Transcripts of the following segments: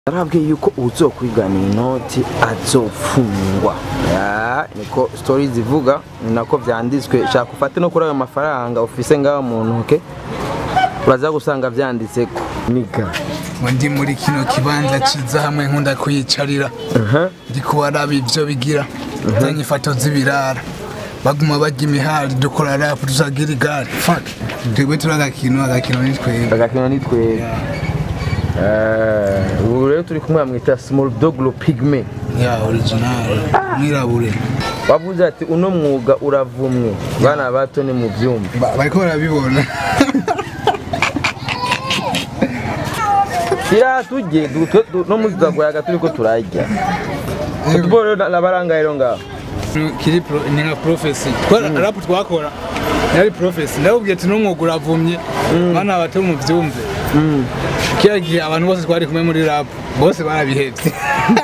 narabwiye yuko uzokwigana inoti azofungwa Ya, niko story zivuga ni nako vyanditswe shaka ufate no kuri ayo mafaranga ufise ngaho mu ntoke uraza gusanga vyanditseko niga ngo ndi muri kino kibanza ciza hamwe nkunda kuyicarira ndi kubaraba ivyo bigira zanye ifoto z'ibirara baguma barya imihari dukora rapu tusagira igare fuck twebwe turi agakino agakino ni twebwe agakino ni twebwe Eh, ubu rero turi kumwe bamwita small dog pigme ya original mwirabure wavuze ati uno mwuga uravumwe bana bato ni mu vyumba Ba- bariko barabibona kira tujye du- tu- tu- no muri tuzagoyaga turiko turarya football rero nabaranga rero ngaho kiri pro- ni nka profesi rapu twakora yari profesi ndabubwiye ati n'umwuga uravumye bana bato mu vyumve kiriya gihe abantu bose twari kumwe muri rapu bose barabihevye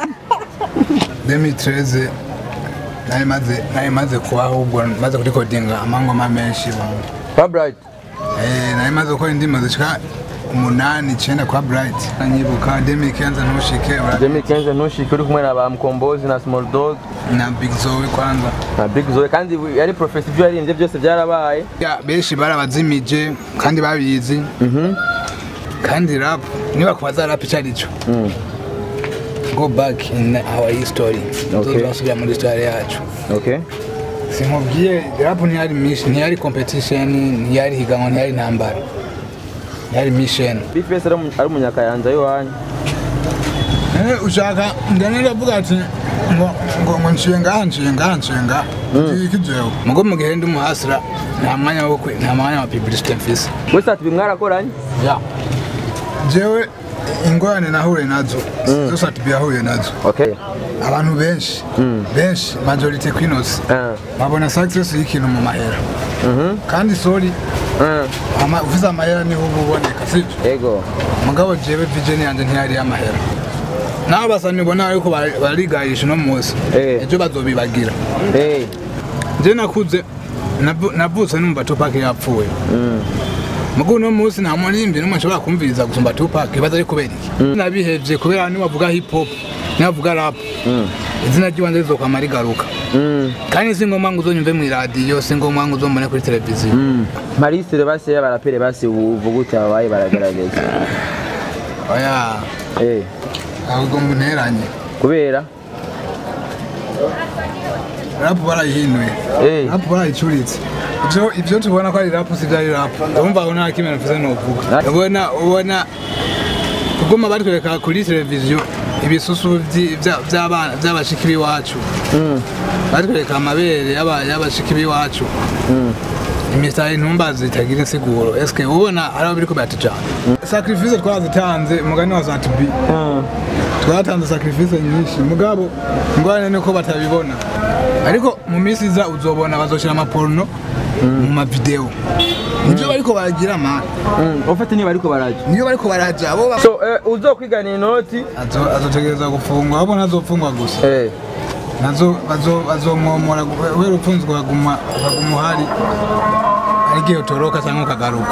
2013 nari maze nari maze kubaho ubwo maze kurikodinga amangoma menshi bana kwa bright Eh, nari maze gukora indirimbo zishika umunani icenda kwa bright nanyibuka demi kenza ntushike ura- Demi Kenzo ntushike uri kumwe na ba Mkombozi na Small Dog na big zoe kwanza na Big Zoe kandi yari professor ibyo yaririmbye byose byarabaye Ya, benshi barabazimije kandi babizi kandi rap niba kubaza rap icyo ari cyo go back in our history Okay. tuzasubira muri histoire yacu okay sinkubwiye rap ntiyari mission ntiyari competition ntiyari higanwa ntiyari intambara ntiyari mission Bifes ari umunyakayanza y'iwanyu Eh, ushaka ndane ndavuga ati ngo ngo ngo nciye ngaha nciye ngaha nciye ngaha iki jewe mugo mu gihe ndi umuhasira nta mwanya wo kwe- nta mwanya wa publicité mfise wese ati bimwarakoranye ya jewe ingorane nahuye nazo zose ati yahuye nazo okay abantu benshi benshi majority kwinosi Ah. babona success y'ikintu mu mahera kandi sorry Ah. ama- ufise amahera niho uba uboneka sibyo ego mugabo jewe vision yanje ntiyari amahera nabo basa nibona ariko bari- barigayisha uno munsi Eh. ejo bazobibagira hey je nakuze navu- navutse numva tupac yapfuye mugo uno munsi nta muririmbyi n'umwe nshobora kumviriza gusumba tupac ibaza ari kubera iki nabihevye kubera nibavuga hip hop nibavuga rap izina ry'ibanze rizokwama rigaruka mm. kandi si ngombwa ngo uzonyumve mw'iradiyo si ngombwa ngo uzombone kuri televiziyo mm. Marisire basi y'abarapere basi uvuga uti ababaye baragaragaza oya eh ahubwo mbuneranye kubera rap barayihinuye eh rap barayicuritse ivyo ivyo tubona ko ari rap si vyari rap urumva aho nta kimwe mvuze novuga Na- ubona ubona kuguma batwereka kuri televiziyo ibisusu vyi- vya- vy'abana vy'abashiki b'iwacu mm. batwereka amabere y'aba- y'abashiki b'iwacu imisitari intumba zitagira insiguro eske ubona hari abo biriko biratujana sacrifice twarazitanze umugani wa zatubi Mm. twatanze sacrifice nyinshi mugabo ingorane nuko batabibona ariko mu minsi iza uzobona bazoshira amaporno mu mavideo nivyo bariko baragira mani Mm. ufite niba ariko baraje niyo bariko baraja abo ba- so eh, uzokwigana inoti Azo- azotegereza gufungwa abo ntazofungwa gusa eh nazo bazo- bazomwomora wera upfunzwe ukaguma ukaguma uhari hari igihe utoroka cyangwa ukagaruka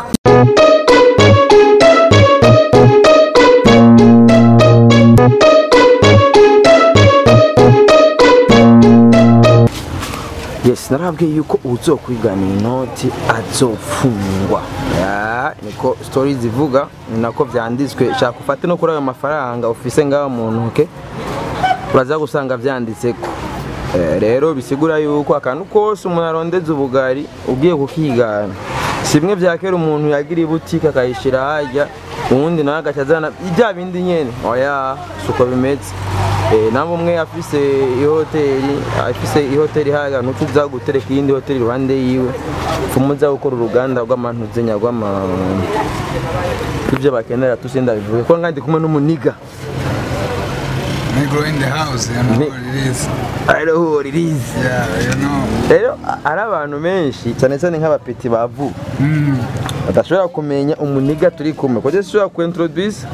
yes narabwiye yuko uzokwigana inoti azofungwa Ya, niko story zivuga ni nako vyanditswe shaka ufate no kuri ayo mafaranga ufise ngaho mu ntoke uraza gusanga vyanditseko Eh, rero bisigura yuko akantu kose umuntu arondeza ubugari ugiye kukigana si bimwe vya kera umuntu yagira ibutike akayishira harya uwundi nawe agaca azana bya bindi nyene oya suko bimeze Eh, namba umwe afise ihoteli afise ihoteli haga ntutuza gutereka iyindi hoteli iruhande yiwe fumuza gukora uruganda rw'amantuzenya rw'ama ibyo bakenera tusinda bivuge ko ngandi kumwe n'umuniga negro in the house you know Ni- what it is ariho ririzi yeah you know rero ari abantu benshi cyane cyane nk'abapeti bavu mm. badashobora kumenya umuniga turi kumwe kujya ushobora kuintroduce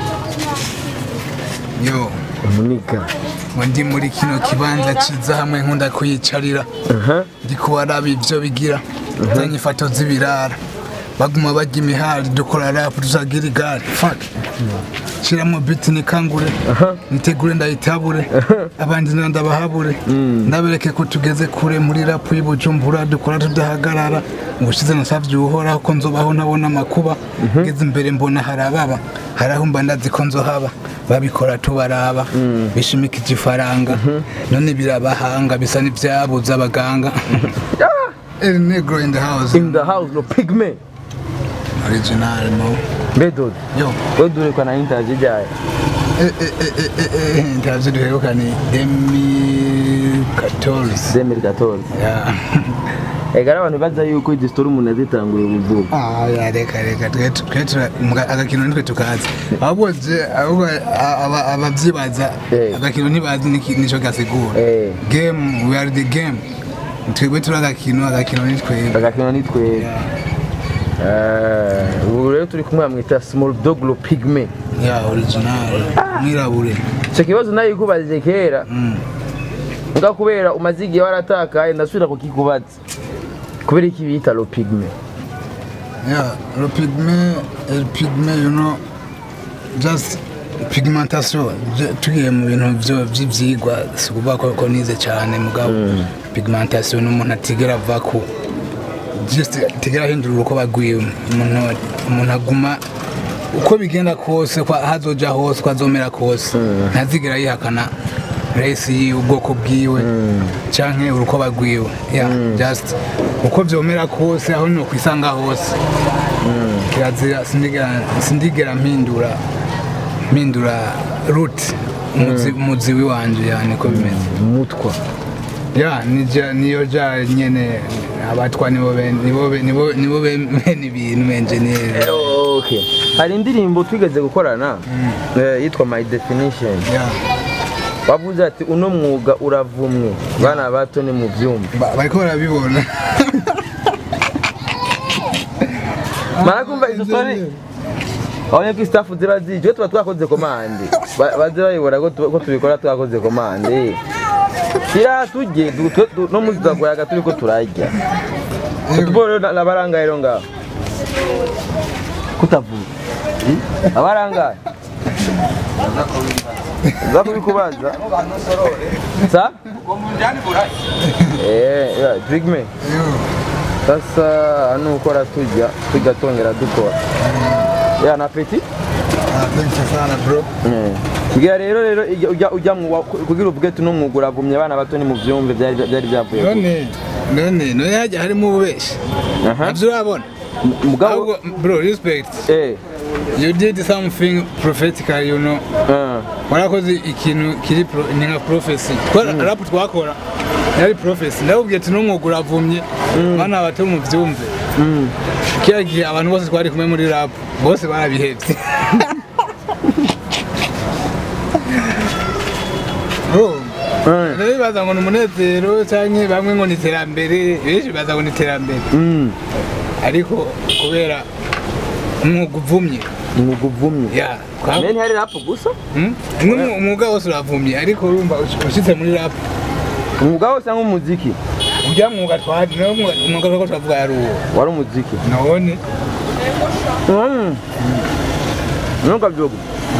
yo umuniga ngo ndi muri kino kibanza ciza hamwe nkunda kuyicarira aha ndi kubaraba ivyo bigira zanye ifoto z'ibirara baguma bajya imihari dukora rap tuzagira igare fuck shiramo biti nikangure nitegure ndayitabure abandi nda ndabahabure ndabereke ko tugeze kure muri rap y'ubujumbura dukora tudahagarara ubushize nasavye uhoraho ko nzobaho ntabona amakuba ngeze imbere mbona harababa haraho mba ndazi ko nzohaba babikora tubaraba bishimikije ifaranga none birabahanga bisa n'ivyabuze abaganga El Negro in the house in the house no pigme original mo bedod yo we durekwa na interview ryayo ntabyo duheruka ni demi katolisi 2014 ega ari abantu baza yuko izi story umuntu yazitanguriye ubuvuga ya reka reka twe twe tura- mga- agakino nitwe tukazi ahubwo je ahubwo a- aba- abavyibaza Eh. agakino ntibazi niki- nico gasigura Eh. game we are the game twebwe turi agakino agakino ni twebwe agakino ni twebwe Eh, ubu rero turi kumwe bamwita small dog lo pigme ya original mwirabure icyo kibazo nayo ikubajije kera Mm. nga kubera umaze igihe waratakaye ndasubira kukikubaza kubera iki bita lo pigme Yeah, le pygmée, le pygmée, you know, just pigmentation. Je- Tugiye mu bintu byo by'ivyigwa si ukuvuga ko ko nize cyane mugabo pigmentation ni umuntu atigera ava ku just atigera ahindura uko bagwiwe umuntu umuntu aguma uko bigenda kose ko hazoja hose ko azomera kose ntazigera yihakana race yiwe ubwoko bwiwe canke uruko bagwiwe yeah, just uko vyomera kose aho ni kwisanga hose kirazira sindigera sindigera mpindura mpindura route umuzi umuzi wanje yani ko bimeze mutwa ya nija niyo ja nyene abatwa nibo be- nibo be- nibo nibo bene ibintu engineer okay hari indirimbo twigeze gukorana eh, yitwa my definition ya wavuze ati uno mwuga uravumwe bana bato ni mu byumba Ba- bariko barabibona marakumva izo story abonye ko staff ziba zije tuba twakoze komande Ba- baze bayibona ko tu- ko tubikora twakoze komande kira tujye du- tu- tu- no muzi twagoyaga turi ko turarya football rero nabarangaye rero ngaho kutavuga Hmm? abarangaye uza kubikubaza sa eh yeah, drigme sasa hano ukora tujya tujya tongera dukora ya na peti thanks sana bro kugira rero rero ijya- ujya ujya mu wa- kugira uvuge tuno mwuga uravumye abana bato ni mu byumve byari byari byavuye ku- none none none hajya harimo ububeshi Aha. nabyo urabona M- mugabo ahubwo bro respect eh you did something prophetical you know ah, warakoze ikintu kiri pro- ni nka prophecy twara rap twakora yari prophecy ndabubwiye ati n'umwuga uravumye bana bato mu byumve mm. kiriya gihe abantu bose twari kumwe muri rap bose barabihebye Bro, Eh, rero bibaza ngo ni umunezero cyangwa bamwe ngo ni iterambere benshi bibaza ngo ni iterambere mm. ariko kubera umwuga uvumye umwuga uvumye ya kwa- meni hari rap gusa Hmm? Umwe- umwuga wose uravumye ariko urumva ush- ushitse muri rap umwuga wose cyangwa umuziki ujya mwuga twari nawe umwuga umwuga twako turavuga yari uwo wari umuziki none Mm. nuka byogo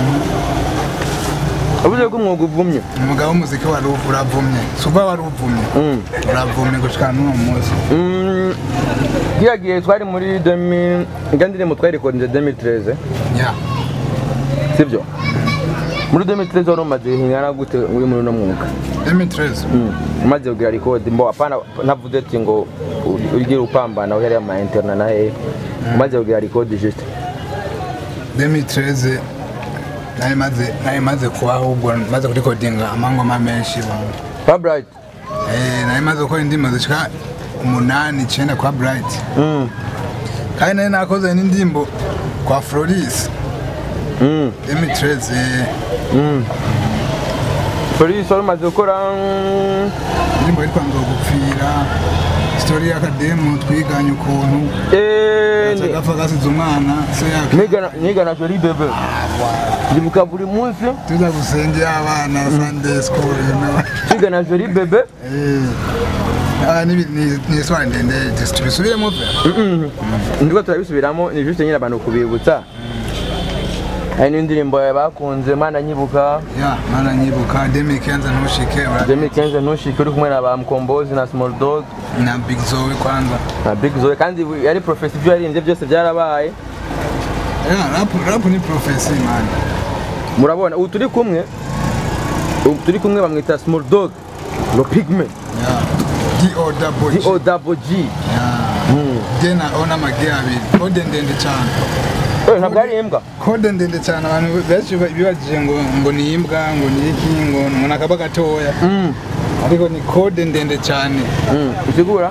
avuze ko umwuga uvumye umwuga w'umuziki wari uv- uravumye suba wari uvumye Mm. uravumye gushika n'uwo munsi Mm. kiriya gihe twari muri demi ijya ndirimbo twarikodinze 2013 ya sibyo muri 2013 wari umaze hingana gute uri muri uno mwuga emitreze Mm. umaze kugira record mbo apana ntavuze ati ngo u- ugire upambana uhera ama interna na hehe umaze kugira record juste emitreze nari maze nari maze kubaho ubwo maze kurikodinga amangoma menshi bana. pa bright Eh, nari maze gukora indirimbo zishika umunani icyenda kwa bright mm. kandi nari nakoze n'indirimbo kwa floris mm. emitreze mm. Police wari umaze gukora mm, indirimbo yitwa nzogupfira sitori y'akademu twiganye ukuntu eh, ni- agapfa gasize umwana se yaka nigana nigana Jolie bebe ndibuka buri munsi tuza gusengera abana sunday school you know twigana Jolie bebe Eh, Ah, ni ni- ni iswara ndende tubisubiremo pe ndiko turabisubiramo ni juste nyine abantu kubibutsa hari n'indirimbo bakunze mana nyibuka ya mana nyibuka demi kenza ntushike ura- Demi Kenzo ntushike uri kumwe na ba Mkombozi na Small Dog na big zoe kwanza na Big Zoe kandi yari profesi ibyo yaririmbye byose byarabaye ya rap rap ni profesi man murabona ubu turi kumwe ubu turi kumwe bamwita Small Dog Lo Pigment ya do double D G. O double G ya je naona mage abiri kode ndende cyane Eh, ntabwo ari imbwa kode ndende cyane abantu benshi bibajije ngo ngo ni imbwa ngo ni iki ngo ngo nakaba gatoya Mm, ariko ni kode ndende cyane mm. usigura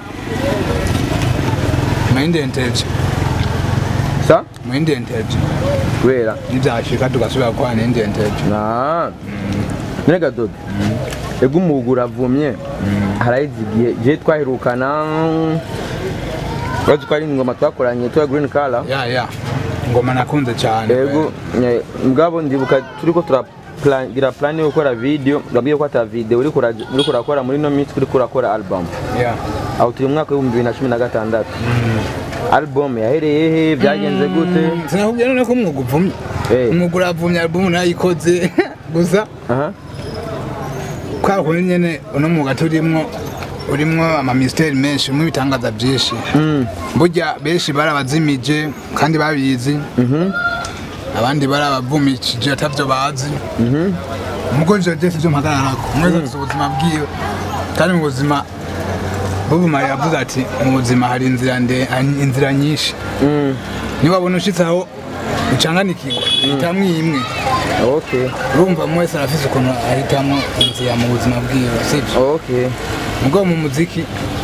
maindenteje sa maindenteje kubera nibyashika tugasubira kwa nindenteje na nega dodo ego umuhugu uravumye harayizigiye je twahirukana bazi ko ari ingoma twakoranye tuya green color ya ya ngoma nakunze cyane ego eh, mugabo ndibuka turiko turagira plan yo gukora video ngabwiye ko ata video uri kuraja- uri kurakora muri no minsi uri kurakora album ya aho turi mu mwaka w'ibihumbi bibiri na cumi na gatandatu album yahereye he byagenze gute sinakubwira none ko umwuga uvumye Eh. umwuga uravumye albumu nayikoze gusa aha kwa kundi nyene uno mwuga turimwo urimwo amamisiteri menshi urimwo ibitangaza byinshi Mm. burya benshi barabazimije kandi babizi abandi barabavumikije atavyo bazi mugo ivyo byose vyo mpagararako umwe wese afise ubuzima bwiwe kandi mu buzima bubuma yavuze ati mu buzima hari inzira nde- inzira nyinshi Mm. niwabona ushitse aho ucanganikirwa hitamwo imwe okay urumva umwe wese arafise ukuntu ahitamwo inzira mu buzima bwiwe sivyo okay mugo mu muziki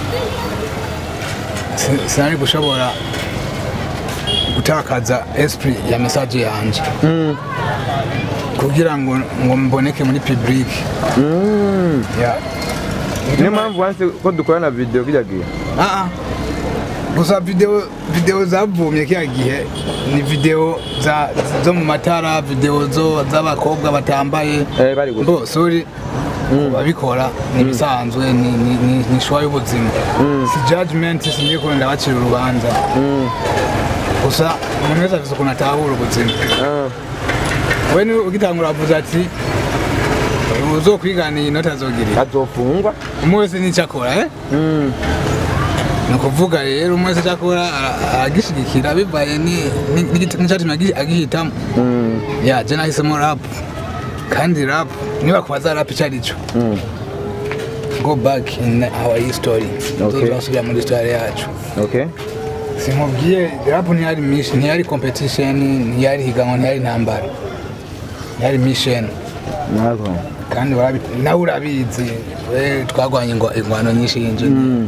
si- sinari gushobora gutakaza esprit ya message yanje Mm. kugira ngo ngo mboneke muri public Mm. ya niyo mpamvu wanse ko dukorana video kijya gihe Ah, ah. gusa video video zavumye kiriya gihe ni video za zo mu matara video zo z'abakobwa batambaye Eh, bari gusa bo sorry babikora ni ibisanzwe ni ni ni- ni shwa y'ubuzima si judgment singiye ko ndabacira urubanza Mm. gusa umuntu wese afite ukuntu atahura ubuzima Ah. we ni ugitangura avuze ati uzokwiganira inota azogira azofungwa umwe wese n'icyo akora eh Mm. ni ukuvuga rero umwe wese icyo akora ara- aragishyigikira bivaye ni- ni- n'igiti- n'icyatumye agi- agihitamo Mm. ya je nahisemo rap kandi rap niba kubaza rap icyo ari cyo Mm. go back in our history Okay. tuzasubira muri histoire yacu okay sinkubwiye rap ntiyari mission ntiyari competition ntiyari higanwa ntiyari intambara ntiyari mission ntabwo kandi warabi- nawe urabizi we twagwanye ingwa- ingwano nyinshi y'injini Mm.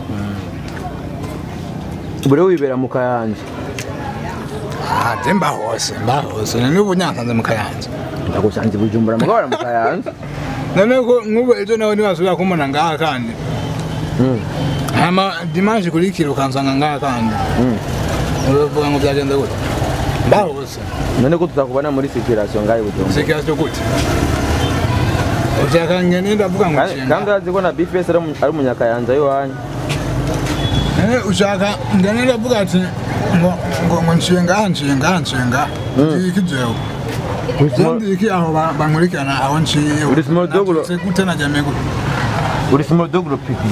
buri wibera mu kayanja je mba hose mba hose n'ubu nyankanze mu kayanja ndagusanze i bujumbura mugabara mu kayanja none ko nk'ubu ejo nawe ntiwasubira kumbona ngaha kandi Mm. hama dimanche kurikira ukansanga ngaha kandi Mm. uravuga ngo byagenze gute mba hose none ko tutakubona muri circulation ngaho i bujumbura sikiasi cyo gute ushaka ngene ndavuga ngo Kandi- nshinga kandi urazi ko na bifes ari umu- ari umunyakayanja y'iwanyu Eh, ushaka ngene ndavuga ati ngo ngo ngo nshiye ngaha nshiye ngaha nshiye ngaha iki jewe Uri small- Ndi iki aho ba- bankurikirana aho nshiye Uri small dog, uro- Nabyutse gute najyame gute uri small dog uro pipi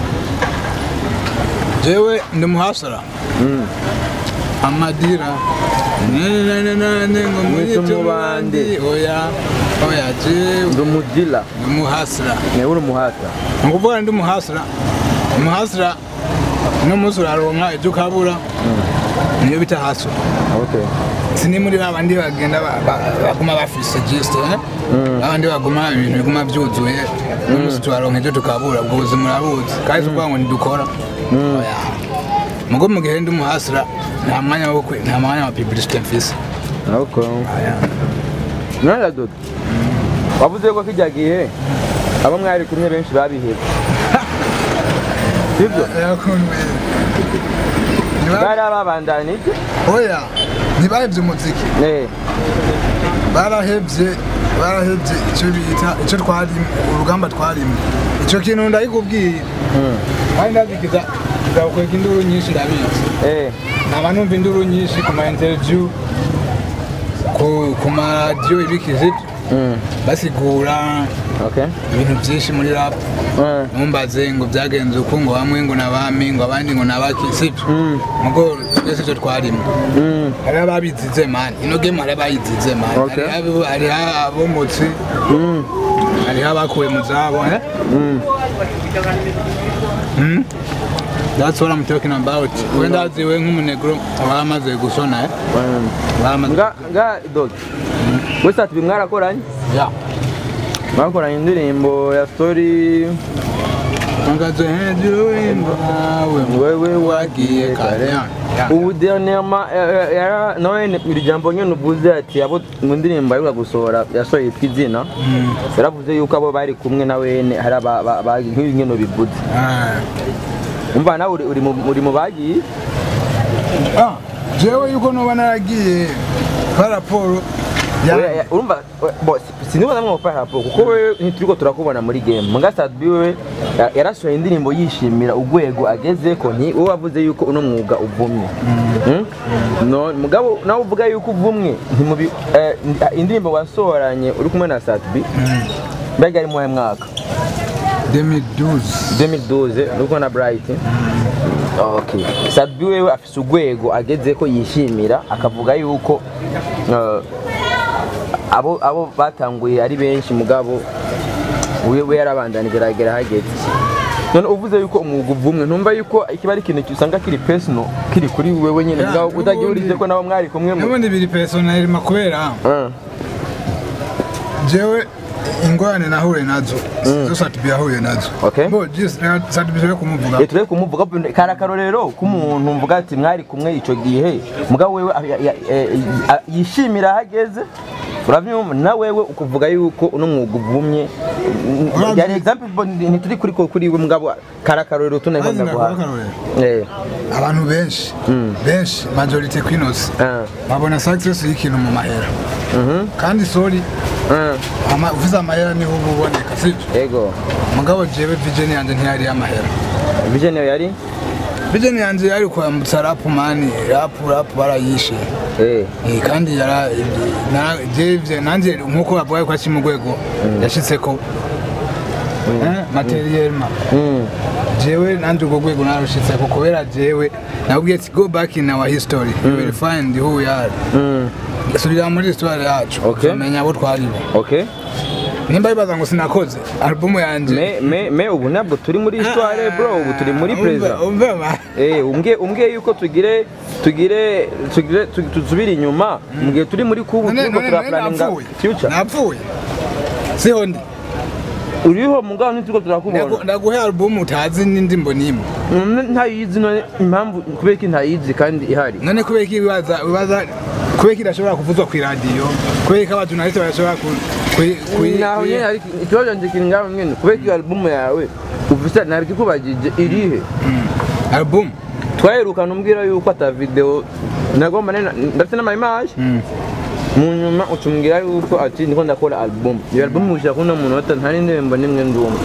jewe ndi muhasara Mm. amadira nenenenene ngo Mwite mwite umubandi. umubandi oya oya jewe ndi umudila ndi muhasara nawe uri umuhata ni ukuvuga ndi muhasara umuhasara uno munsi uraronka ibyo ukabura niyo bita hasara okay sini muri ba bandi bagenda ba- ba- baguma bafise gist eh babandi baguma ibintu biguma byuzuye n'umunsi turaronka ibyo tukabura ubwo buzima urabuzi kandi si ukuvuga ngo ntidukora Oya. mugo mu gihe ndi umuhasira nta mwanya wo kwe- nta mwanya wa publicité mfise okay Oya. none dodo wavuze ko kijya gihe abo mwari kumwe benshi babihebye sibyo Yakunwe. Ntiba- bari ababandanije oya ntibahevye umuziki eh barahevye barahevye icyo bita icyo twarimo urugamba twarimo icyo kintu ndabikubwira kandi ndabigiza ndakweka induru nyinshi ndabizi eh nkaba numva induru nyinshi ku ma interview ku ku maradiyo ibikizi mm basigura okay ibintu byinshi muri rap mm ntumbaze ngo byagenze uku ngo bamwe ngo nabami ngo abandi ngo nabaki sibyo Mm. mugo twese icyo twarimo mm hari ababizize mani ino game hari abayizize mani Okay. Hariho abo- hariho abomotsi mm hariho abakuwe mu zabo eh? mm Hmm? That's what I'm talking about. Wenda ziwe nk'umunegro wamaze gusona eh? mm. Wamaze. nga nga dog wese ati mwarakoranye Ya. mwakoranye indirimbo ya story Ngaze hejuru imbawe. wewe wagiye kare. Ya. Ya. ubu dernièrement eh, eh, yara nawe ni- iri jambo nyine uvuze ati abo mu ndirimbo aheruka gusohora yasohoye yitwa izina Mm. yaravuze yuko abo bari kumwe na wene hari aba- ba- ba- nk'ibi nkino bivuze Ah. umva nawe uri- uri mu- uri mu bagiye Ah, jewe yuko noba naragiye ka raporo ya Oya, ya- urumva we- bo si- sinibona mwe gupara raporo kuko wewe ntituriko turakubona muri game muga Sadbi wewe ya- yarasohoye indirimbo yishimira urwego agezeko nti wowe wavuze yuko uno mwuga uvumye Mm? no mugabo nawe uvuga yuko uvumwe ntimubi eh, indirimbo wasohoranye uri kumwe na Sadbi mbega ari muwahe mwaka 2012 2012 uri kumwe na Bright Okay. Sadbi wewe afise urwego agezeko yishimira akavuga yuko eh, abo abo batanguye ari benshi mugabo we we yarabandanije aragera hageze none uvuze yuko umwuga uvumwe ntumva yuko kiba ari ikintu usanga kiri personal kiri kuri wewe nyine Ya, mugabo utagiye n'ubundi- urize ko nabo mwari kumwe mu n'ubundi biri personnel ma kubera Ah, jewe ingorane nahuye nazo zo Satibi yahuye nazo Okay. bo just Satibi yo kumuvuga eh, turebe kumuvuga kari akarorero k'umuntu mvuga ati mwari kumwe ico gihe mugabo wewe a- ya- eh, a- yishimira ahageze uravyumva na wewe ukuvuga yuko uno mwuga uvumye Uravye- yari example bo ntituri kuri ko kuri we mugabo kari akarorero tuneko Maze ndaguha ndakuha akarorero. eh abantu benshi benshi majority kwinos ah babona success y'ikintu mu mahera mhm kandi sorry ah ama- uvuze amahera niho uba uboneka sibyo ego mugabo jewe vision yanjye ntiyari amahera vision yawe yari vision yanjye yari kwambutsa rap mani rap rap barayishe eh Eh, kandi yara na- jewe nanjye nkuko bavuga ko akiri mu rwego yashitseko Eh, materiellement mm jewe nanjye urwo rwego narushitseko kubera jewe nabwiye ati go back in our history you will find who we are mm subira muri histoire yacu Okay. uzamenya abo twaribo okay nimba bibaza ngo sinakoze album yanjye me me me ubu ntabwo turi muri histoire bro ubu turi muri Umva- present umva ba- Eh, umbwiye umbwiye yuko tugire tugire tugire tu- tusubire inyuma mu gihe turi muri kubu none turiko none none turaplaninga napfuye future napfuye siho ndi uriho mugabo ntituriko turakubona Ndagu- ndaguhe album utazi n'indimbo n'imwe Mm, ntayizi none impamvu kubera ko ntayizi kandi ihari none kubera ko ibibaza ibibaza kubera ko idashobora kuvuzwa ku iradiyo kubera ko abajurnaliste badashobora ku ku- ku- naho ku- nyene hari ikibazo canje kiri ngaho nyene kubera ko iyo album yawe ufise nabikikubajije irihe Mm. album twaherukana umbwira yuko ata video nagomba nena- ndafite n'amaimage Mm. mu nyuma ucumbwira yuko ati ndiko ndakora album iyo album ushaka kuno munota nta n'indirimbo nimwe ndumva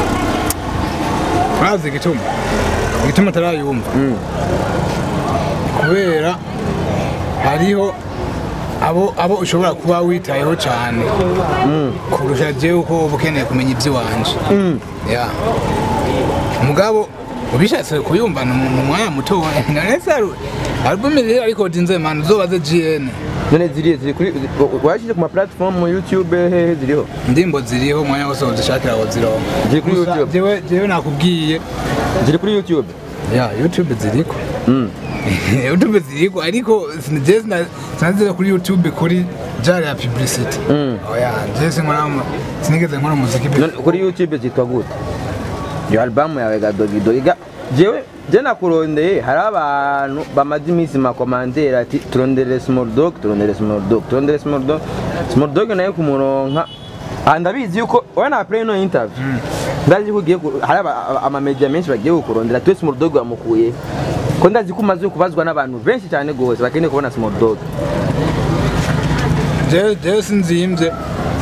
urazi igituma igituma atarayumva Mm. kubera hariho abo abo ushobora kuba witayeho cyane kurusha jewe uko uba ukeneye kumenya iby'iwanje Mm. ya mugabo ubishatse kuyumva ni mu mu mwanya muto none se ari- album iri ariko dinze man uzobaze GN none zirihe ziri kuri washyize ku ma platform youtube hehe ziriho ndimbo ziriho umwanya wose uzishakira aho zironka ziri kuri Gusa youtube jewe jewe nakubwiye ziri kuri youtube ya youtube ziriko Mm. youtube ziriko ariko je sinazize kuri youtube kuri jari ya publicity Mm. oya je sinkora mu- sinigeze nkora umuziki None kuri youtube zitwa gute iyo album yawe ga dogi dogi ga jewe je nakurondeye hari abantu bamaze iminsi makomandera ati turondere small dog turondere small dog turondere small dog small dog nayo kumuronka aha ndabizi yuko wowe na play no interview ndazi ko ugiye ku- hari aba- aba- amamedia menshi bagiye kukurondera tuwe small dog wamukuye ko ndazi ko umaze kubazwa n'abantu benshi cyane gose bakeneye kubona small dog jewe jewe sinzimvye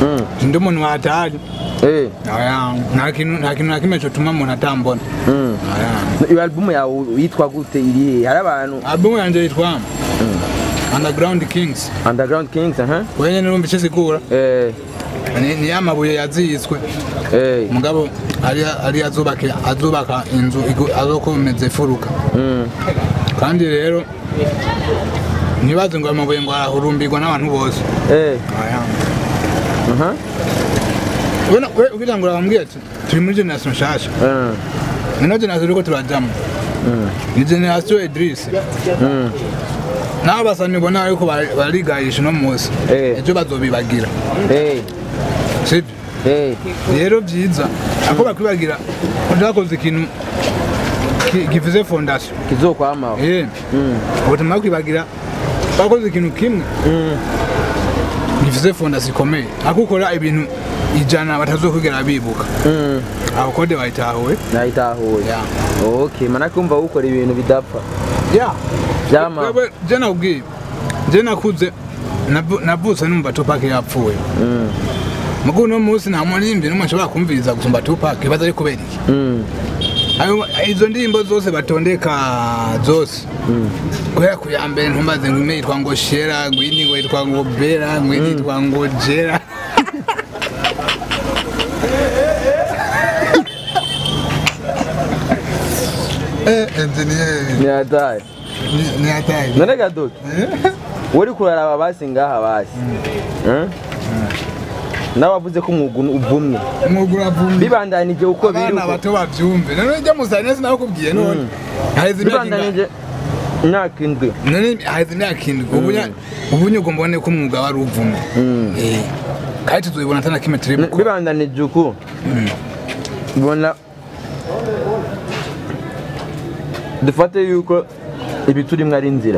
Mm. ndi umuntu watari Eh. Oya, nta kintu nta kintu na kimwe cyotuma umuntu atambona Mm. Oya. iyo album yawe yitwa gute iri he hari abantu albumu yanjye yitwa underground kings underground kings aha wenye nirumva icyo sigura eh ni ni ya mabuye yaziyitswe eh mugabo ari ari azubaka azubaka inzu igu- azokomeza ifuruka mm kandi rero ntibaze ngo ayo mabuye ngo arahurumbirwa n'abantu bose eh Oya. aha Ubona- we ugira ngo urabambwiye ati turi muri generation nshasha mm ino generation turiko turajamo mm ni generation Idris mm nabo basani ubona yuko bari- barigayisha uno munsi Eh. ejo bazobibagira eh sibyo eh rero byiza ako bakwibagira utakoze ikintu ki- givuze fondation kizokwamaho eh mm ubutuma kwibagira bakoze ikintu kimwe mm givuze fondation ikomeye ako ukora ibintu ijana batazokwigera bibuka mm aho kode bayitahuwe nayitahuye ya okay mana kumva ukora ibintu bidapfa ya Vyama. Wewe, je nakubwiye je nakuze navu- navutse numva Tupac yapfuye mm mugo uno munsi nta muririmbyi n'umwe nshobora kumviriza gusumba Tupac ibaza ari kubera iki mm Ayo- izo ndirimbo zose batondeka zose mm kubera ku ya mbere ntumbaze ngo imwe yitwa ngo shera ngo iyindi ngo yitwa ngo bera ngo iyindi yitwa ngo jera Eh, engineer, niyataye ni- ni hatari. none gadoki uri kuraraba basi ngaha basi Eh? nawe wavuze ko umwuga uvumye Umwuga uravumye. bibandanije uko biri abana uko bato bavyumve none ujya musane sinakubwiye none haheze imyaka ingahe? bibandanije imyaka indwi none haheze imyaka indwi ubunya ubunya ugomba ubone ko umwuga wari uvumye Mm. Eh, kandi tuzobibona atana kimwe turi gukora bibandanije uko ubona dufate yuko ibi turimo ari inzira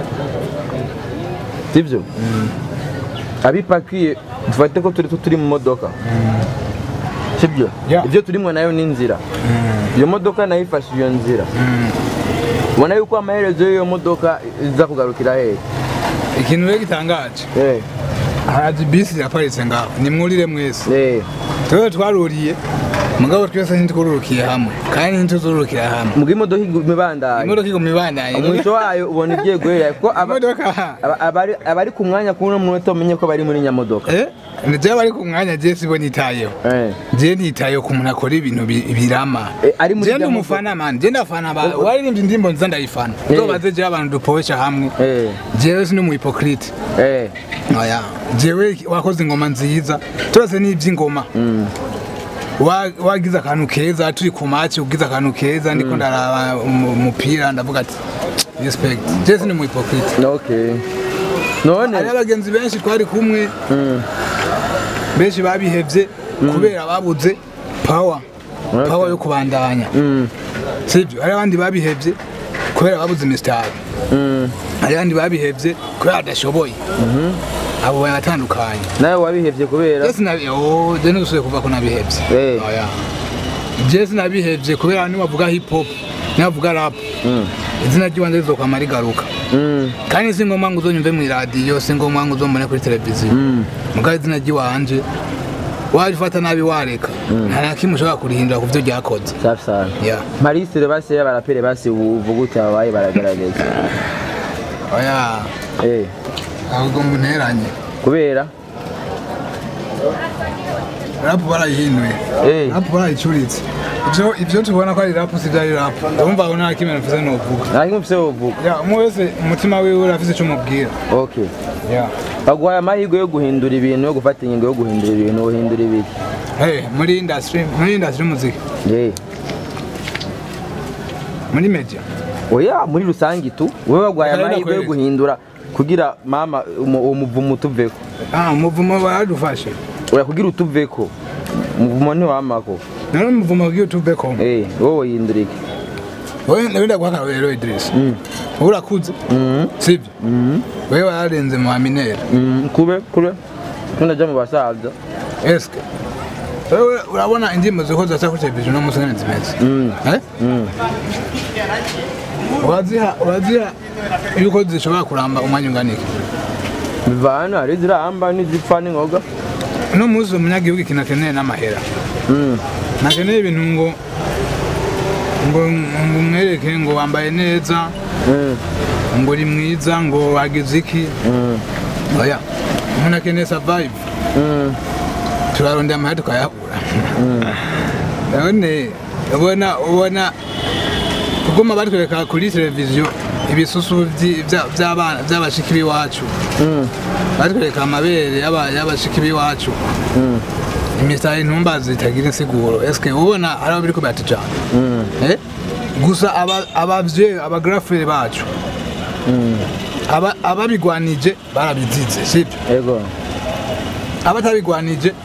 sibyo abipakiye dufate ko turi turi mu modoka sibyo Yeah. ibyo turimo nayo ni inzira iyo modoka nayo ifashe iyo nzira ubona yuko amaherezo y'iyo modoka iza kugarukira hehe ikintu rero gitangaje Eh, haraje bisi iraparitse ngaho nimwurire mwese eh. twebwe twaruriye mugabo twese ntitwururukiye hamwe kandi ntituzururukira hamwe muga imodoka iguma ibandanya imodoka iguma ibandanye umwisho wayo ubona igiye guhera kuko aba- imodoka aba- abari abari ku mwanya kuri uno munota umenye ko bari muri nyamodoka eh nijye bari ku mwanya je sibo nitayeho Eh. je nitayeho ku muntu akora ibintu bi- birama Eh, ari muri je ndi rya umufana man je ndafana ba waririmbye indirimbo nziza ndayifana Eh. uzobaze je abantu dupoesha hamwe Eh, jewe sindi umu hypocrite eh, oya jewe wakoze ingoma nziza turase n'iby'ingoma mm, Wa- wagize akantu keza turi ku maci ugize akantu keza ndiko ndaraba umu- umupira ndavuga ati respect je sindi umu hypocrite okay none hari abagenzi benshi twari kumwe mm, benshi babihevye kubera babuze power Okay. power yo kubandanya mm, sibyo hari abandi babihevye kubera babuze imisitari mm. hari abandi babihevye kubera badashoboye abo baratandukanye nawe wabihevye kubera je sinabi oh je ntusubiye kuvuga ko nabihevye Eh. oya je sinabihevye kubera nibavuga hip hop nibavuga rap Mm, izina ry'ibanze rizokwama rigaruka mm, kandi si ngombwa ngo uzonyumve mw'iradiyo si ngombwa ngo uzombone kuri televiziyo mm. mugabo izina ry'iwanje warifata nabi wareka nta na kimwe ushobora kurihindura ku byo ryakoze safi sana ya marisire basi y'abarapere basi uvuga uti ababaye baragaragaza oya Eh, ahubwo munteranye kubera rapu barayihinduye Eh. rapu barayicuritse ibyo ibyo tubona ko ari rapu si byo ari rapu urumva aho nta kimwe mvuze nuvuga nta kimwe ufise wovuga ya umwe wese umutima wiwe urafise icyo umubwira okay ya baguhaye amahirwe yo guhindura ibintu yo gufata ingingo yo guhindura ibintu uhindura ibiki hey, muri industry muri industry y'umuziki Eh, muri media oya muri rusange tu wowe baguhaye Reka amahirwe yo nakwereke. guhindura kugira mama umu- uwo muvumo utuveko ah umuvumo baradufashe oya kugira utuveko umuvumo ntiwamako nari umuvumo bw'youtube com Eh, wowe yindura iki wowe ndabenda guha akarorero Idris Mm. wowe urakuze Mhm, sibyo mhm, wewe wararenze mu aminera mhm, kube kube tunaja mu basaza eske wewe urabona indirimbo ziko zaca kuri televiziyo no musana zimeze Mm, eh mm. uraziha uraziha yuko zishobora kuramba umwanya ungana iki bivana hari izirahamba n'izipfa n'ingoga uno munsi umunyagihugu ikintu akeneye n'amahera Mm. ntakeneye ibintu ngo ngo ngo umwereke ngo wambaye neza Mm. ngo uri mwiza ngo wagize iki Mm. oya umuntu akeneye survive Mm. turarondera amahera tukayabura none ubona ubona kuguma batwereka kuri televiziyo ibisusu vyi- vya- vy'abana vy'abashiki b'iwacu Mm. batwereka amabere y'aba- y'abashiki b'iwacu Mm. imisaya intumba zitagira insiguro eske ubona hari abo biriko biratujana Mm. Eh? gusa aba- abavyeyi abagrafere bacu aba- ababigwanije barabizize sibyo Ego. abatabigwanije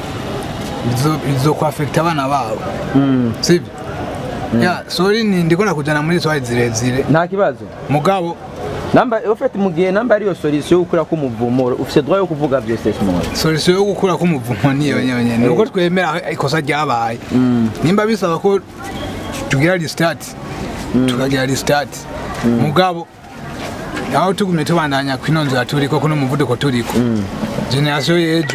bizo- bizokwafekita abana babo Mm. sibyo ya sori ni ndikona kujana muri swali zirezire Nta kibazo. mugabo Namba ufite mu gihe namba ariyo solution yo gukura k'umuvumo ufite droit yo kuvuga byose Simon. solution yo gukura k'umuvumo niyo nyene nuko twemera ikosa ryabaye Mm. nimba bisaba ko tugira restart tukagira restart mugabo aho tugumye tubandanya kwino nzira turiko kuno muvuduko turiko generasiyo y'ejo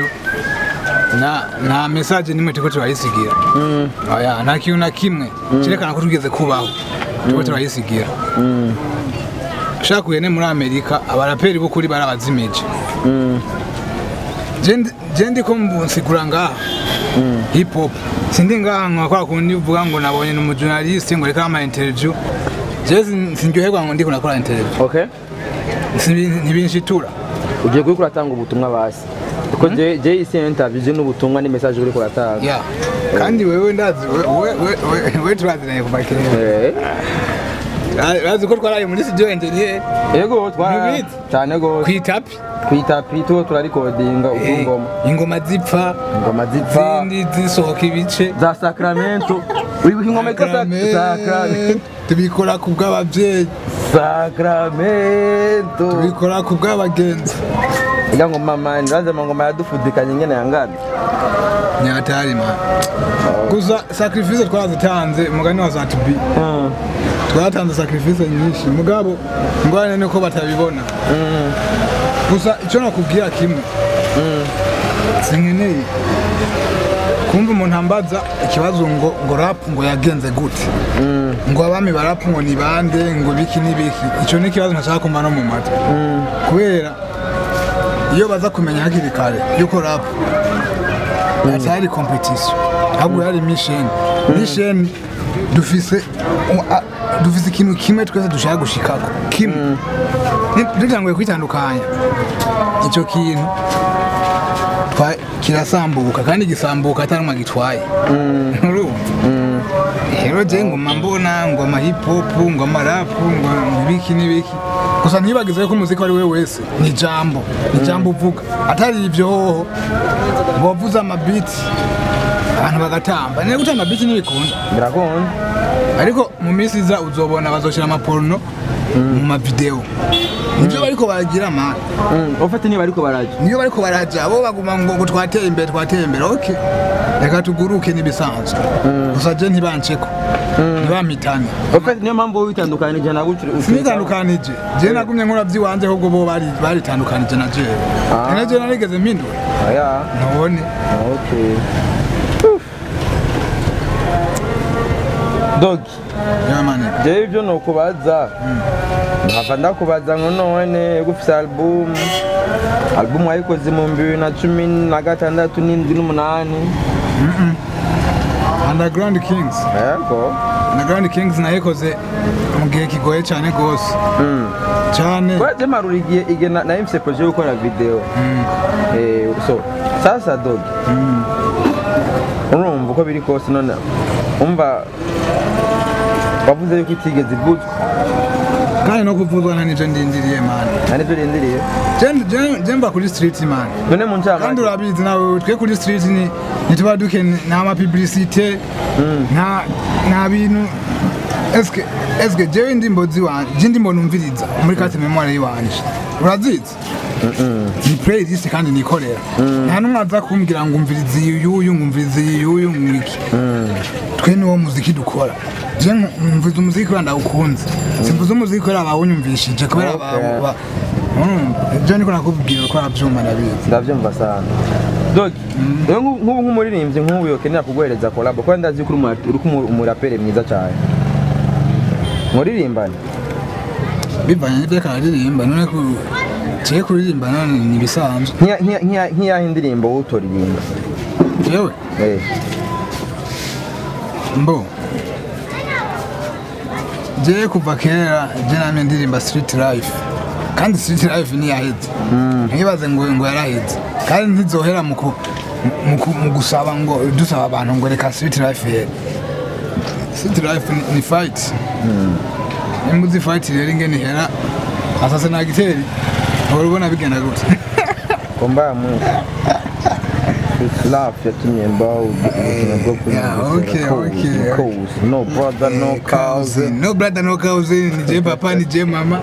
na nta message nimwe turiko turayisigira Mm. oya nta kintu na kimwe kirekana ko tugeze kubaho turiko turayisigira Mm. ushaka kugene muri amerika abaraperi b'ukuri barabazimije Mm. Je- je ndiko mbusigura ngaha hip hop sindi ngaha nka kwa kundi uvuga ngo nabonye ni umujournaliste ngo reka ama interview je sin- sindyoherwa ngo ndiko nakora interview Okay. Sibi- ntibinshitura Ugiye kuri kuratanga ubutumwa basi. Kuko je je isi interview je n'ubutumwa ni message uri kuratanga. ya kandi wewe ndazi we- we- we- we- we turaziranye kuva kera Eh. bazi ko twaraye muri studio engineer Ego twara Ntibizi. cyane go kwitapi kwitapi tuwo turarikodinga ubungoma. ingoma zipfa Ingoma zipfa zindi zisohoka ibice za Sacramento. Uri ingomeka za Sacramento. tubikora ku bw'ababyeyi Sacramento. tubikora ku bw'abagenzi Ega ngo mama ndaze ngoma yadufudikanye ngene yangana. nyatari man gusa sacrifice twarazitanze umugani wa zatubi Mm. twaratanze sacrifice nyinshi mugabo ngwane nuko batabibona Mm. gusa icyo nakubwira kimwe sinkeneye kumva umuntu ambaza ikibazo ngo ngo rap ngo yagenze gute Mm. ngo abami ba rap ngo ni bande ngo biki n'ibiki icyo ni ikibazo ntashaka kumva no mu matwi Mm. kubera iyo baza kumenya hakiri kare yuko rap atari competition ahubwo yari mission mission dufise u- a- dufise ikintu kimwe twese dushaka gushikako kimwe Ni- dutanguye kwitandukanya icyo kintu twa- kirasambuka kandi gisambuka atari umwe agitwaye urumva rero je ngoma mbona ngoma hip hop ngoma rap ngo ibiki n'ibiki gusa ntibagize ko umuziki ari we wese ni ijambo ni ijambo uvuga atari ibyo hoho ngo wavuze amabiti abantu bagatamba niba gutanga amabiti ntibikunda Birakunda. ariko mu minsi iza uzobona bazoshyira amaporno mu mavideo nibyo bariko baragira mani Mm. Ufite niba ariko baraje. niyo bariko baraja bo baguma ngo ngo twateye imbere twateye imbere ok reka tuguruke n'ibisanzwe gusa je ntibanceko ntibampitane Ufite niyo mpamvu witandukanije na gutyo. sinitandukanije je nagumye nkora vy'iwanje ahubwo bo bari baritandukanije na jewe Ah. ene je narigeze mpindura Aya. ntubone Okay. Dogi. yamane jewe ibyo ni ukubaza nkava ndakubaza ngo none gufise album album wayikoze mu bibiri na cumi na gatandatu n'indwi n'umunani underground kings yego underground kings nayikoze mu gihe kigoye cyane gose cyane kwaje marura igihe igihe na- nari mfise projet yo gukora video Eh, so sasa dogi urumva uko biri kose none umva wavuze yuko itigeze ivuzwa kandi no kuvuzwa nta nico ndindiriye mani nta nivyo rindiriye Je- je- je mba kuri street mani none mu kandi ncamake urabizi nawe twe kuri street ni ntituba dukeneye nta mapublicité nta nta bintu eske eske jewe indirimbo ziwanje je indirimbo numviriza muri carte memoire yiwanje urazizi ni playlist kandi nikorera nta n'umwe aza kumbwira ngo umviriza iyi yuyu ngo umviriza iyi yuyu mwiki twe niwo muziki dukora je mvuze umuziki kubera ndawukunze simvuze umuziki kubera bawunyumvishije kubera Okay. ba- ba- Mm, ibyo niko nakubwira ko arabyumva ndabizi ndavyumva sana dogi rero nk'ubu nk'ubu nk'umuririmbyi nk'ubu yokenera kuguhereza kolabo kuko ndazi ko uri umu- uri kumu- umuraperi mwiza cyane muririmbane bivanye n'ibyo akaririmba none ku kiye kuririmba none ni ibisanzwe Nk'iya- nk'iya- nk'iya- nk'iyaho indirimbo wowe utoririmba yewe Eh, mbo jewe kuva kera je namye ndirimba street life kandi street life ntiyaheze ntibaze ngo ngo yaraheze kandi ntizohera mu ku- mu ku- mu gusaba ngo dusaba abantu ngo reka street life here street life ni- ni fight nimba uzi fight rero ingene ihera asase na giteri uhora ubona bigenda gute komba mu Love yatumye mbaho ubuzima bwo Yeah, okay, okay. Cozy. No brother, no cousin. no brother no cousin ni je papa ni je mama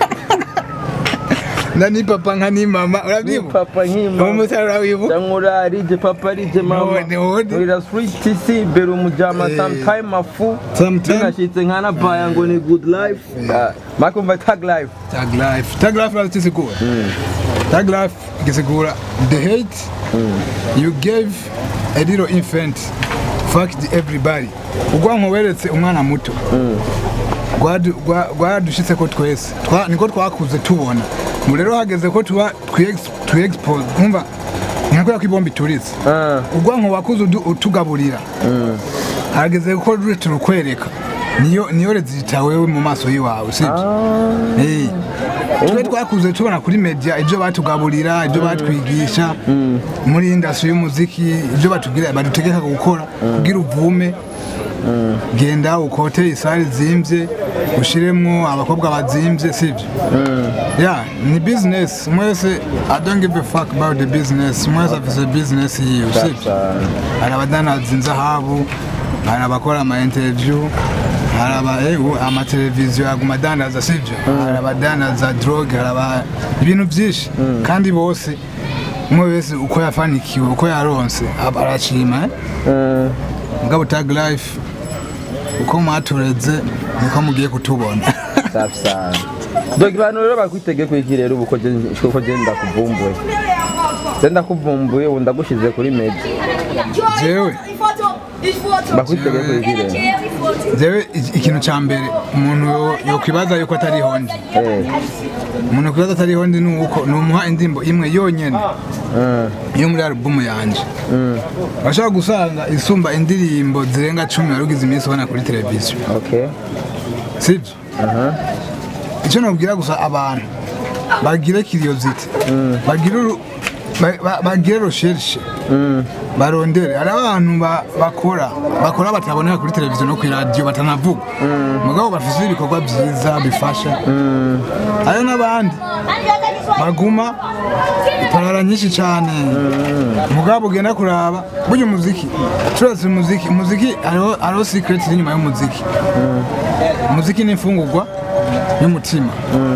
na ni papa nka ni mama Ni urabyibuka papa nk'imama umusore urawibuka cyangwa urarije papa arije mama None, none. urira sweet si imbere umujama Eh. sometime afu Sometime. nashitse nkana baya ngo ni good life Ah, makumva tag life tag life tag life urazisigura tag life igisigura the hate you gave a little infant fucked everybody ubwanko weretse umwana muto Rwadu- rwa- rwadushitse ko twese Twa- niko twakuze tubona ubu rero hageze ko tuba twexpose nkumva nka kubera ko ibombi ituritse Ah, ubwanko wakuze udu- utugaburira hageze ko ruri turukwereka niyo niyo rezita wewe mu maso y'iwawe sibyo Eh. twe twakuze tubona kuri media ibyo batugaburira ibyo batwigisha muri industry y'umuziki ibyo batubwira badutegeka gukora kugira uvume genda ukote isari zimbye ushiremwo abakobwa bazimbye sibyo yeah ni business mwese i don't give a fuck about the business mwese afise business yiwe sibyo hari abadanaza inzahabu hari abakora ama interview hari aba eh, u- amateleviziyo aguma adandaza sibyo hari abadanaza droge hari aba ibintu byinshi kandi bose umwe wese uko yafanikiwe uko yaronse aba arashima eh? mm, mugabo tag life uko mwatureze niko mugiye kutubona safi sana dogi bantu rero bakwitege kwiki rero ubu ko je- ko je ndakuvumbuye je ndakuvumbuye ubu ndagushize kuri media jewe bakwitege kwiki rero jewe iki- ikintu ca mbere umuntu yo- yokwibaza yuko atari hondi Eh, umuntu yokwibaza atari hondi ni uko numuha indirimbo imwe yonyene mm, yo muri alubumu yanje mm, bashobora gusanga isumba indirimbo zirenga cumi warugize iminsi ubona kuri televiziyo okay sibyo icyo nabwira gusa abantu bagire kiriyoziti bagire uru- ba- ba- bagire rosherishe barondere hari abantu ba- bakora bakora bataboneka kuri televiziyo no kuri radiyo batanavuga mugabo bafite ibikorwa byiza bifasha hariho n'abandi baguma iparara nyinshi cyane mugabo ugenda kuraba burya umuziki turetse umuziki umuziki hariho hariho secret iri inyuma y'umuziki umuziki ni imfungurwa y'umutima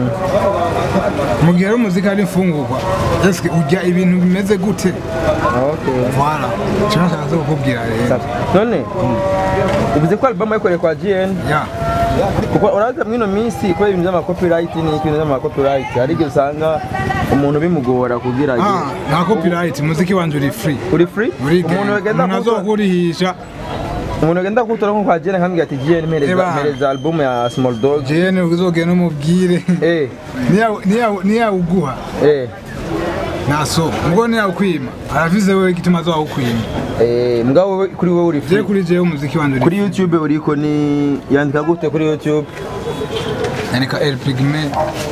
mu gihe rero umuziki ari imfungurwa ese urya ibintu bimeze gute okay voilà icyo nashaka kukubwira rero safi none uvuze ko album yakoreye kwa GN ya kuko uraza mwino minsi kubera ibintu by'amakopirayiti ni ibintu by'amakopirayiti hari igihe usanga umuntu bimugora kugira ngo ah nta copyright umuziki wanje uri free uri free uri umuntu agenda umuntu kuwutora- azokurihisha umuntu agenda kuwutora nko kwa GN akambwira ati GN mpereza Eba. mpereza album ya Small Dog jene uzogenda umubwire eh Niya- niya- niyawuguha eh naso ubwo niyawukwima aravize wewe igituma azawukwima eh mugabo wowe- kuri wowe uri je free kuri jewe umuziki wanje uri kuri YouTube uriko ni yandika gute kuri YouTube yandika El Pigme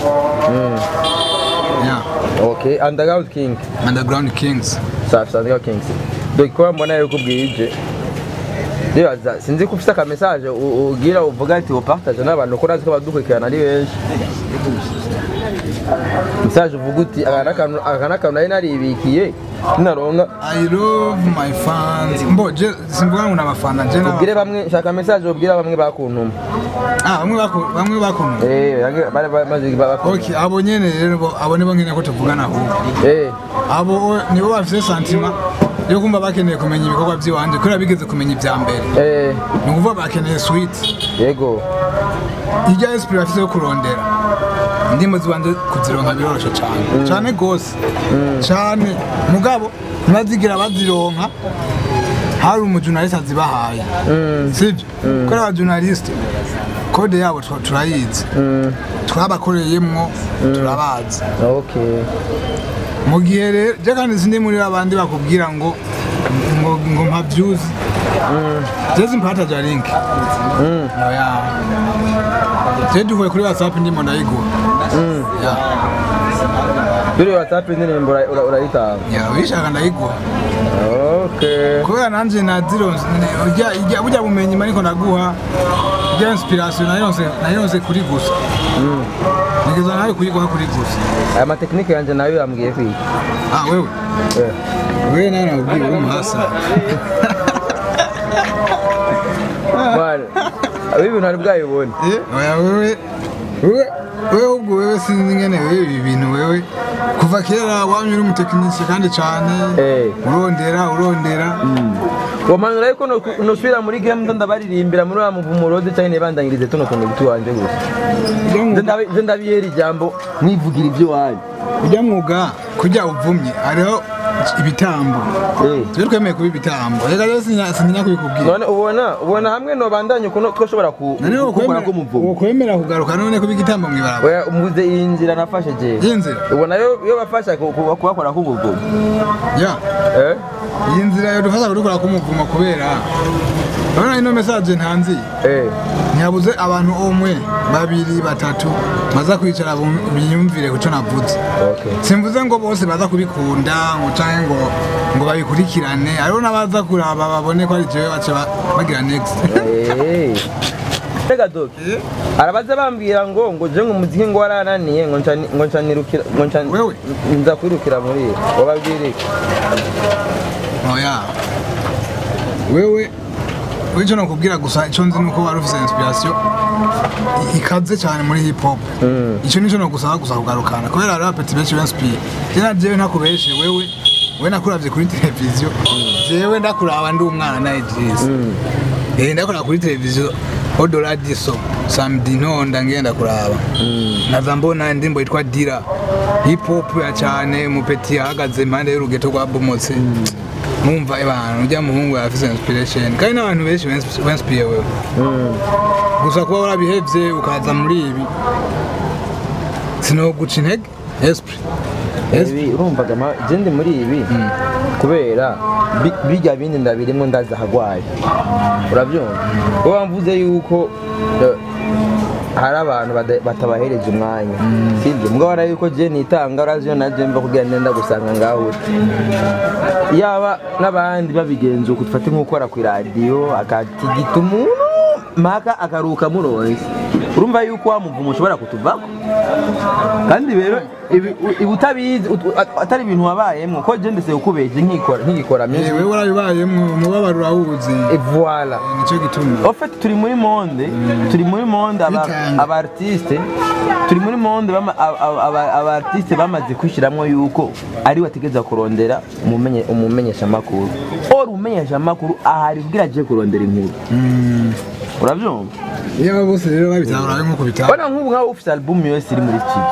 ya okay Underground King Underground Kings safi Underground Kings donc ko mbona yuko ubwije Ndibaza sinzi ko ufite akamesaje u- ugira uvuga ati upartage n'abantu ko nazi ko badukurikirana ari benshi mesaje uvuga uti aka n'akantu aka n'akantu nari naribikiye naronka I love my fans mbo je simvuga ngo nabafana je naba ubwire bamwe shaka mesaje ubwira bamwe bakuntuma ah bamwe bako bamwe bakuntu eh bamwe bari bamaze bakuntuma okay abo nyene rero bo- abo nibo nkene ko tuvugana ahubwo eh abo nibo bafite santima yo kumva bakeneye kumenya ibikorwa by'iwanje kubera bigeze kumenya ibya mbere eh ni ukuvuga bakeneye sweet yego irya esprit bafite yo kurondera indirimbo zibanze kuzironka biroroshe cyane cyane gose cyane mugabo ntibazigira bazironka hari umujurnaliste azibahaye sibyo kubera abajurnaliste kode yabo tu- turayizi twabakoreyemwo turabazi okay mu gihe rero je kandi sindi muri abandi bakubwira ngo ngo ngo mpavyuzi je simpata ja link oya je duhuye kuri whatsapp ndimo ndayigura ya kuri whatsapp indirimbo ura- ura- urayitanga ya wishaka ndayigura okay kubera nanje nazironse ujya ujya burya bumenyi mariko ndaguha ujya inspiration nayironse nayironse kuri gusa nigeza nawe kuyiguha kuri gusa aya matekinike yanjye nayo yambwiye kwiga ah wewe Eh. wewe nawe nakubwiye uri umuhasa Bwana, aba ibintu hari bwayibone oya wewe wewe wewe ubwo wewe sinzi ngene wewe ibi bintu wewe kuva kera wamye uri umutekinisiye kandi cyane Eh. urondera urondera wamanura yuko no- nosubira muri game ndo ndabaririmbira muri wa muvumo rode cyangwa nibandangirize tuno tuntu tuwanje gusa Ujya Nze mwuga- ndabi- nze ndabiyera ijambo mwivugira ibyo wanyu ujya mwuga kujya uvumye hariho ibitambo Eh. twe twemeye kuba ibitambo reka rero sinya sinya kubikubwira none ubona ubona hamwe nobandanye ukuntu twoshobora ku- none gukora ko muvumo ukwemera kugaruka none kuba igitambo mw'ibarabara oya umuze iyi nzira nafashe jewe iyi nzira ubona yo yo bafasha ku- ku- kubakora k'umuvumo ya eh iyi nzira yadufasha kubikora k'umuvumo kubera urabona ino mesaje ntanzi eh ntihabuze abantu umwe babiri batatu baza kwicara bum- biyumvire kuco navuze okay simvuze ngo bose baza kubikunda ngo canke ngo ngo babikurikirane hariho n'abaza kuraba babone ko ari jewe bace ba- bagira next Eh. Rega doki arabaza bambwira ngo ngo je ngo umuziki ngo warananiye ngo nca ngo nca nirukira ngo nca Wewe? nza kwirukira muri wababwire oya wewe wico nokubwira gusa ico nzi nuko wari ufise inspiration i- ikaze cyane muri hip hop ico nico nogusaba gusa kugarukana kubera hariho apeti benshi benspire jena jewe ntakubeshe wewe we nakuravye kuri televiziyo jewe ndakuraba ndi umwana na Idris eh ndakuraba kuri televiziyo odoradiso samedi ntonda ngenda kuraba naza mbona indirimbo yitwa dira hip hop ya cyane mupeti yahagaze impande y'urugeto rwa bomotse numva abantu ujya muhungu yafise inspiration kandi n'abantu benshi benspire wewe gusa kuba warabihevye ukaza muri ibi sinoguca intege esprit esprit ibi urumvaga ma je ndi muri ibi kubera bi- birya bindi ndabirimo ndaza hagwaye urabyumva wowe mvuze yuko eh, hari abantu bada- batabahereje umwanya sibyo mbwa wara yuko je nitanga urazi yo naje mva kugira nenda gusanga ngaho uri yaba n'abandi babigenza uko dufate nk'ukora ku iradiyo akatigita umuntu maka akaruka muronse urumva yuko wa muvumo ushobora kutuvako kandi rero ibi ibi utabizi ut- at- atari ibintu wabayemwo ko je ndese ukubeje nkikora nkigikora Eh, music wewe warabibayemwo umubabaro urawuzi et voilà nicyo gituma En fait turi muri monde turi muri monde aba Bitanga. aba artiste turi muri monde bama- aba- aba aba- aba artiste bamaze kwishiramwo yuko ari wategeza kurondera umumenye umumenyesha makuru or umumenyesha makuru ahari kugira aje kurondera inkuru uravyumva iyo aba bose rero babitahura nko kubitahura Bana nk'ubu nkaho ufite album yose iri muri studio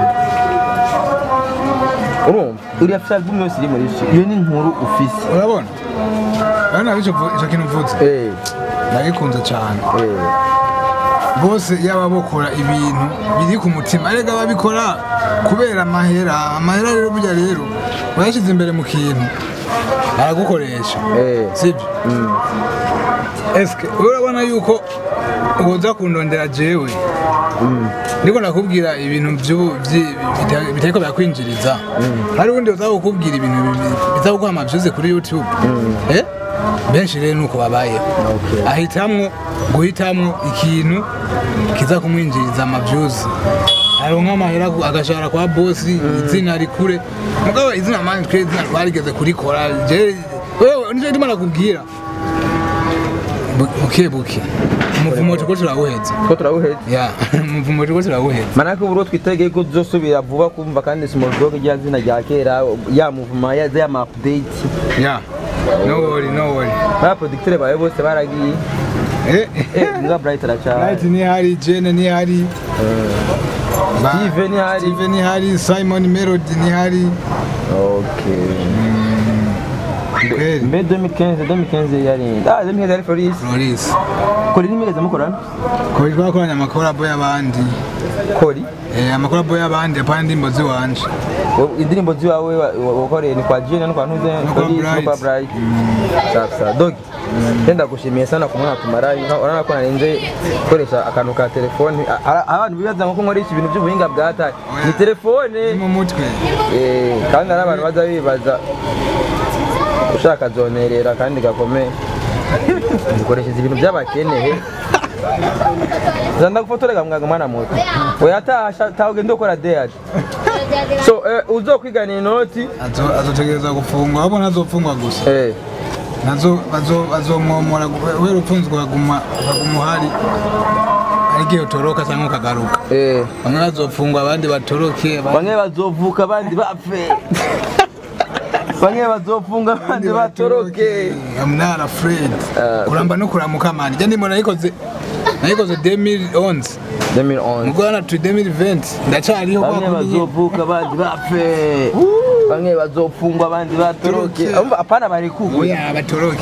urumva uri afite album yose iri muri studio iyo ni inkuru ufise urabona urabona icyo icyo kintu mvutse eh ndagikunze cyane eh bose yaba bakora ibintu biri ku mutima arega babikora kubera amahera amahera rero burya rero urayashyize imbere mu kintu aragukoresha eh sibyo eske urabona yuko uza kundondera jewe ndiko nakubwira ibintu by'ubu- byi- bita- bitariko birakwinjiriza hari ubundi uza kukubwira ibintu biza kuguha amavyuze kuri youtube Eh? benshi rero nuko babayeho Okay. ahitamwo guhitamwo ikintu kiza kumwinjiriza amavyuzi aronka amahera ku- agashahara kwa bosi izina rikure mugabo izina mani twe izina twarigeze kurikora je wewe nicyo ndimo nakubwira Bu- buke buke umuvumo turiko turawuheza ko turawuhetse ya umuvumo turiko turawuheza manake ubu twitegeye ko tuzosubira vuba kumva kandi small dog rya zina rya kera ya muvuma ya ya ma update ya no worry no worry ba producteur bawe bose baragiye eh eh nga bright aracha Light ni hari Jene ni hari Ba- Steve ni hari. Steve ni hari Simon Melody ni hari okay kweli mbe 2015 2015 yari ah 2015 yari Floris Floris kuri nimigeze mukorana kuri twakoranye amakorabo y'abandi kori Eh, amakorabo y'abandi apana indirimbo ziwanje Wowe- indirimbo ziwawe wa- wa- wakoreye ni kwa Jane no kwa Ntuze No kwa Floris no Bright. kwa Bright safi safi dogi Ndenda gushimiye sana ku mwana tumarayi urabona ko narinze gukoresha akantu ka telefone A- a- abantu bibaza ngo ko nkoresha ibintu by'ubuhinga bwa tari ni telefone ni mu mutwe Eh, kandi hari abantu baza bibaza ushaka zonerera kandi gakomeye dukoresheje ibintu by'abakenehe zanda gufotorega mwaga mwana muto oya tasha tawugenda ukora deyadi so eh, uzokwigana inoti Azo- azotegereza gufungwa ahubwo ntazofungwa gusa eh, nazo bazo- bazomwomora we rupfunzwe baguma baguma uhari ari igihe utoroka cyangwa ukagaruka eh. bamwe bazofungwa abandi batoroke abandi bamwe bazovuka abandi bapfe bamwe bazofunga abandi batoroke I'm not afraid Ah, kuramba no kuramuka mani jya ndimo nayikoze nayikoze 2011 2011 mugwana tu 2020 ndacyariho bamwe kwa kundi- bazovuka abandi bapfe bamwe bazofungwa abandi batoroke Toroke. Umva, apana bari kugwe oya batoroke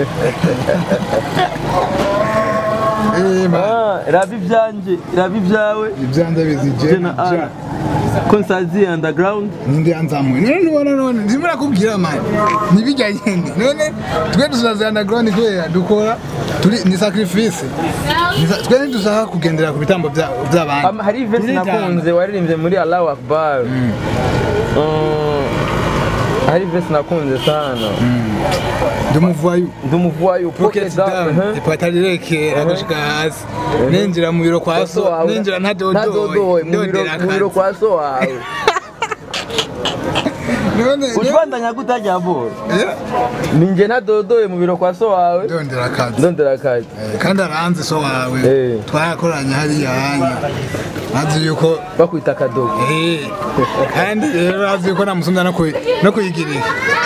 Eh, ma- Ah, raba ibyanje raba ibyawe ibyanze bizije jena ara konsazi underground ninde yanzamuye none nubona none ndimo nakubwira mani nibijya nyine none twe dusaze underground kubera dukora turi ni sacrifice Ni sa- twe ntidusaka kugendera ku bitambo bya- by'abandi Am- hari verse Turitanga. nakunze waririmbye muri Allahu Akbar Mm, hari verse nakunze sana ndumuvayo ndumuvuwayo pocket down ipata rirekera gushika hasi ninjira mu biro kwa so ninjira ntadodoye mu biro- mu biro kwa so wawe none ucibandanya kutajya bora Eh, ninjye ntadodoye mu biro kwa so wawe ndondera akazi ndondera akazi Eh, kandi aranzi so wawe Eh. twarakoranye hariya hanya azi yuko bakwita akadogo Eh, kandi rero azi yuko namusumya no kuyi- no kuyigirira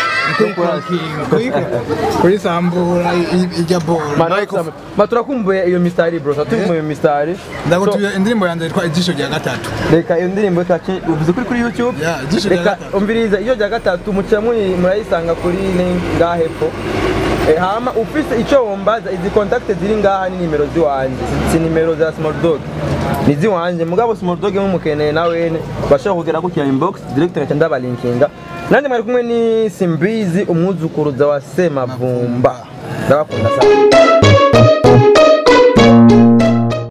kuyisambura ijya bora ma turakumbuye iyo mistari bro turakumbuye iyo mistari ndagutuye indirimbo yanjye yitwa ijisho rya gatatu reka iyo ndirimbo ikace uvuze kuri kuri youtube Ya, ijisho rya reka gatatu. umviriza iyo rya gatatu muca muri- murayisanga kuri link ngaha hepfo Eh, hama ufise icyo wombaza izi contact ziri ngaha ni nimero ziwanje si nimero za small dog ni ziwanje mugabo small dog mumukeneye nawene bashobora kugera ku inbox direct ngaca ndabalinkinga nandi mwari kumwe ni simbizi umwuzukuruza wa semavumba ndabakunda sana